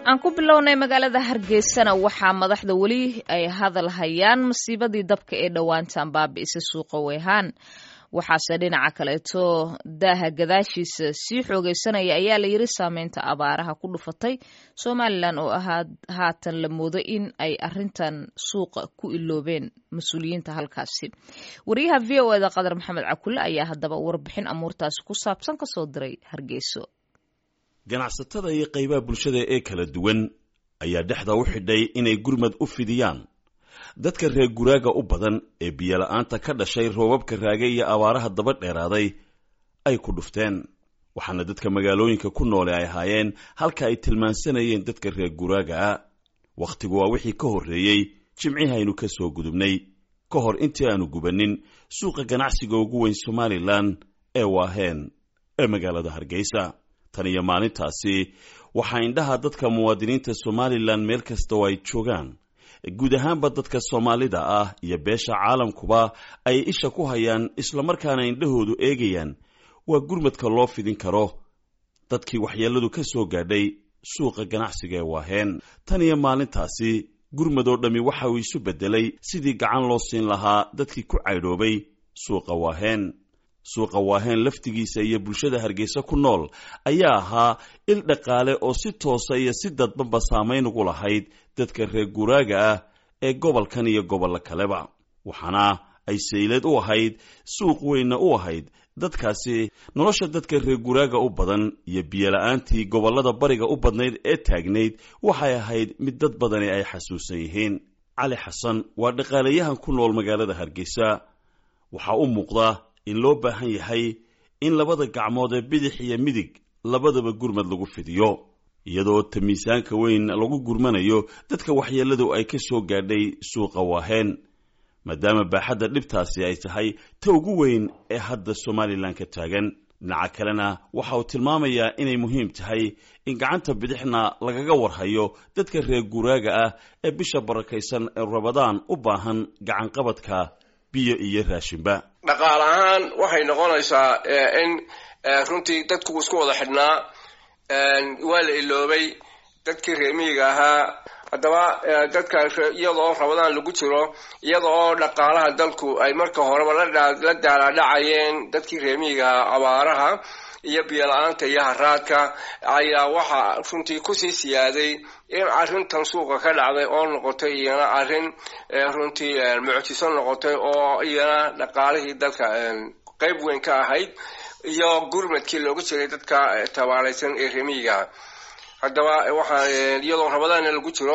aan ku bilownay magaalada hargeysana waxaa madaxda weli ay hadal hayaan masiibadii dabka ee dhowaantan baabi'isa suuqa weyhaan waxaase dhinaca kaleeto daaha gadaashiisa sii xoogeysanaya ayaa la yiri saameynta abaaraha ku dhufatay somalilan oo ahaa haatan la moodo in ay arintan suuqa ku iloobeen mas-uuliyiinta halkaasi wariyaha v o eda qadar maxamed cakulle ayaa haddaba warbixin amuurtaasi ku saabsan kasoo diray hargeyso ganacsatada iyo qaybaha bulshada ee kala duwan ayaa dhexda u xidhay inay gurmad u fidiyaan dadka reer guraaga u badan ee biyola'aanta ka dhashay roobabka raage iyo abaaraha daba dheeraaday ay ku dhufteen waxaana dadka magaalooyinka ku noole ay ahaayeen halka ay tilmaansanayeen dadka reer guraagaa wakhtigu waa wixii ka horreeyey jimcihii aynu ka soo gudubnay ka hor intii aanu gubannin suuqa ganacsiga ugu weyn somalilan ee waaheen ee magaalada hargeysa tan iyo maalintaasi waxaa indhaha dadka muwaadiniinta somalilan meel kasta oo ay joogaan guud ahaanba dadka soomaalida ah iyo beesha caalamkuba ay isha ku hayaan islamarkaana indhahoodu eegayaan waa gurmadka loo fidin karo dadkii waxyeelladu ka soo gaadhay suuqa ganacsiga ee waaheen tan iyo maalintaasi gurmad oo dhammi waxa uu isu beddelay sidii gacan loo siin lahaa dadkii ku caydhoobay suuqa waaheen suuqa waaheen laftigiisa iyo bulshada hargeysa ku nool ayaa ahaa il dhaqaale oo si toosa iyo si dadbanba saamayn ugu lahayd dadka reer guraaga ah ee gobolkan iyo gobollo kaleba waxaana ay saylad u ahayd suuq weynna u ahayd dadkaasi nolosha dadka reer guraaga u badan iyo biyola'aantii gobollada bariga u badnayd ee taagnayd waxay ahayd mid dad badani ay xasuusan yihiin cali xasan waa dhaqaalayahan ku nool magaalada hargeysa waxaa u muuqda in loo baahan yahay in labada gacmood ee bidix iyo midig labadaba gurmad lagu fidiyo iyadoo ta miisaanka weyn lagu gurmanayo dadka waxyeelladu ay ka soo gaadhay suuqa waaheen maadaama baaxadda dhibtaasi ay tahay ta ugu weyn ee hadda somalilan ka taagan dhinaca kalena waxa uu tilmaamayaa inay muhiim tahay in gacanta bidixna lagaga warhayo dadka reer guraaga ah ee bisha barakaysan ee rabadaan u baahan gacanqabadka biyo iyo raashinba dhaqaal ahaan waxay noqonaysaa in runtii dadku isku wada xidhnaa waa la iloobay dadkii reemiyiga ahaa haddaba dadka iyadaoo rabadaan lagu jiro iyada oo dhaqaalaha dalku ay marka horeba la daalaadhacayeen dadkii reemiyiga ahaa abaaraha iyo biyola-aanta iyo haraadka ayaa waxaa runtii kusii siyaaday in arrintan suuqa ka dhacday oo noqotay iyana arrin runtii mucjiso noqotay oo iyana dhaqaalihii dalka qeyb weyn ka ahayd iyo gurmadkii loogu jiray dadka tabaalaysan ee remiyiga haddaba waxaa iyadoo rabadaana lagu jiro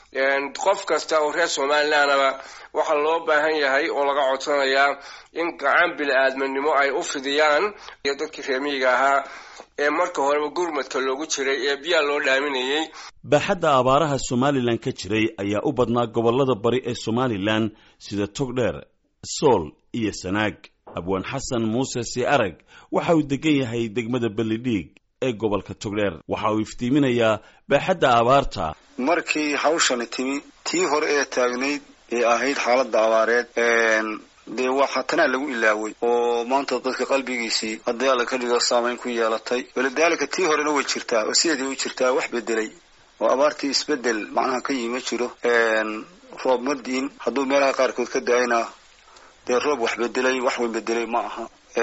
qof kasta oo reer somalilandaba waxaa loo baahan yahay oo laga codsanayaa in gacan bili-aadmanimo ay u fidiyaan iyo dadkii reemiyiga ahaa ee marka horeba gurmadka loogu jiray ee biyaa loo dhaaminayay baaxadda abaaraha somalilan ka jiray ayaa u badnaa gobollada bari ee somalilan sida togdheer sool iyo sanaag abwaan xasan muuse si arag waxa uu degan yahay degmada bellidhiig ee gobolka togdheer waxa uu iftiiminayaa baaxadda abaarta markii hawshani timi tii hore ee taagnayd ee ahayd xaaladda abaareed dee waxaa tanaa lagu ilaaway oo maanta dadka qalbigiisii haddii alla ka dhigo saamayn ku yeelatay walidaalika tii horena way jirtaa oo sideedii u jirtaa wax bedelay oo abaartii isbedel macnaha ka yima jiro roob ma diin hadduu meelaha qaarkood ka da-ayna dee roob wax bedelay wax weyn bedelay ma aha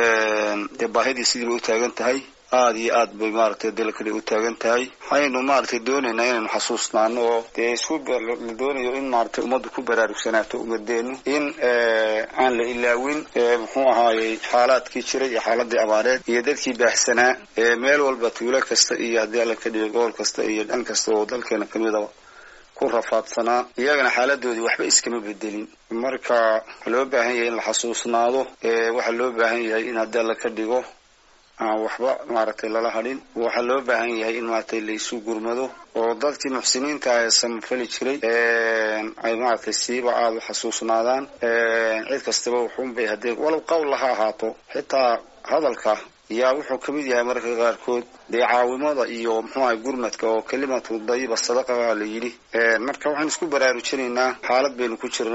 dee baahidii sidii bay u taagan tahay aada iyo aad bay maaragtay dalkali u taagan tahay waxaynu maaragtay doonaynaa inaynu xasuusnaano oo dee isku la doonayo in maaragtay ummaddu ku baraarugsanaato umadeenu in aan la ilaawin muxuu ahaayey xaalaadkii jiray iyo xaaladii abaareed iyo dadkii baahsanaa meel walba tuulo kasta iyo haddii alla ka dhigo gobol kasta iyo dhan kasta oo dalkeena kamidaba ku rafaadsanaa iyagana xaaladoodii waxba iskama bedelin marka waxaa loo baahan yahay in la xasuusnaado waxaa loo baahan yahay in haddii alla ka dhigo aan waxba maaragtay lala hadhin waxaa loo baahan yahay in maaragtay laysu gurmado oo dadkii muxsiniinta ee samafali jiray ay maaragtay siiba aada u xasuusnaadaan cid kastaba wuxuunbay haddee walow qowlla ha ahaato xitaa hadalka yaa wuxuu ka mid yahay mararka qaarkood dee caawimada iyo muxuuahay gurmadka oo kelimatu dayiba sadaqaha la yidhi marka waxaan isku baraarujinaynaa xaalad baynu ku jirnaa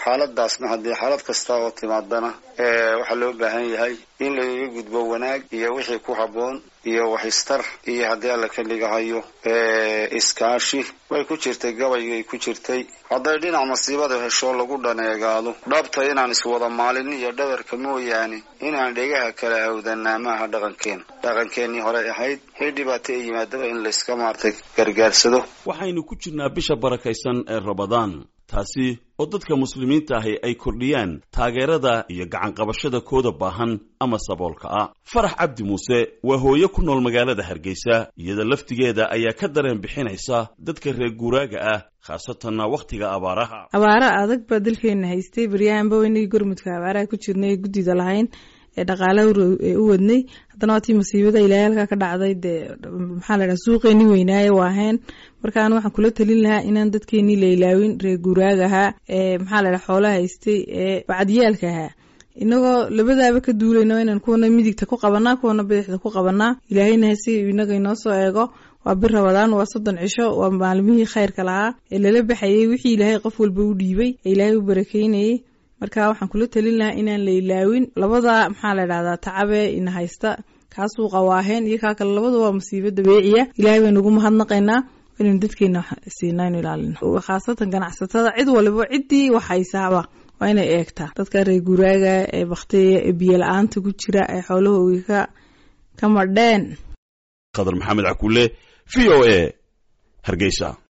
xaaladaasna haddii xaalad kasta oo timaadana waxaa loo baahan yahay in lagaga gudbo wanaag iyo wixii ku habboon iyo waxistar iyo haddii alla ka dhigahayo iskaashi way ku jirtay gabaygay ku jirtay hadday dhinac masiibada hesho lagu dhaneegaado dhabta inaan iswada maalin iyo dhabarka mooyaane inaan dhegaha kala awdanaa maaha dhaqankeen dhaqankeenii hore ahayd hee dhibaato ee yimaadaba in layska maartay gargaarsado waxaynu ku jirnaa bisha barakaysan ee rabadaan taasi oo dadka muslimiinta ahi ay kordhiyaan taageerada iyo gacanqabashada kooda baahan ama saboolka ah farax cabdi muuse waa hooyo ku nool magaalada hargeysa iyada laftigeeda ayaa ka dareen bixinaysa dadka reer guuraaga ah khaasatanna wakhtiga abaaraha abaara adag baa dalkeena haystay baryahanba weynagii gormudka abaaraha ku jirnay ee guddida lahayn ee dhaqaalaha u wadnay haddana waa tii masiibada ilaahay halkaa ka dhacday dee maxaa la dhaha suuqeenii weynaaye waaheen marka anu waxaan kula talin lahaa inaan dadkeenii la ilaawin reer guuraaga ahaa ee maxaa la dhaha xoolaha haystay ee bacdiyaalka ahaa inagoo labadaaba ka duulayna inaan kuwana midigta ku qabanaa kuwana bidixda ku qabanaa ilaahayna hasi inaga inoo soo eego waa bir rabadaan waa soddon cisho waa maalmihii khayrka lahaa ee lala baxayey wixii ilaahay qof walba u dhiibay ee ilaahay u barakeynayey marka waxaan kula talin lahaa inaan la ilaawin labada maxaa la dhahdaa tacabe ina haysta kaa suuqa waaheen iyo kaa kale labada waa masiibo dabeeciya ilaahay baynu ugu mahadnaqaynaa inaynu dadkeena siinaa inu ilaalino khaasatan ganacsatada cid waliba ciddii wax haysaaba waa inay eegtaa dadka reer guraaga ee baktiya ee biyo la-aanta ku jira ee xoolahoogi ka ka madheen khadar maxamed cakuule v o a hargeysa